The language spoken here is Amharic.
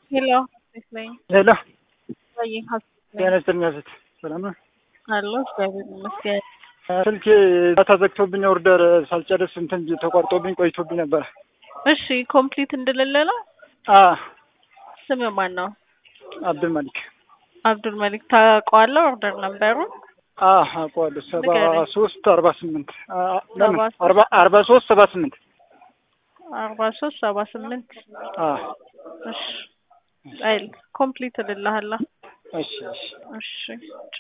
ሄሎ ይስለኝ ሄሎ ወይ ጤና ይስጥልኝ ሴት ሰላም ነው? አሎ እግዚአብሔር ይመስገን። ስልኬ ዳታ ዘግቶብኝ ኦርደር ሳልጨርስ እንትን ተቋርጦብኝ ቆይቶብኝ ነበረ። እሺ ኮምፕሊት እንደሌለ ነው። አ ስም ማን ነው? አብዱል መሊክ አብዱል መሊክ ታውቀዋለህ? ኦርደር ነበሩ አ አውቀዋለሁ። ሰባ ንገረኝ። ሶስት አርባ ስምንት አ፣ ለምን ሰባ ሶስት አርባ አርባ ሶስት ሰባ ስምንት አርባ ሶስት ሰባ ስምንት አ እሺ አይል ኮምፕሊት እልልሃለሁ። እሺ እሺ እሺ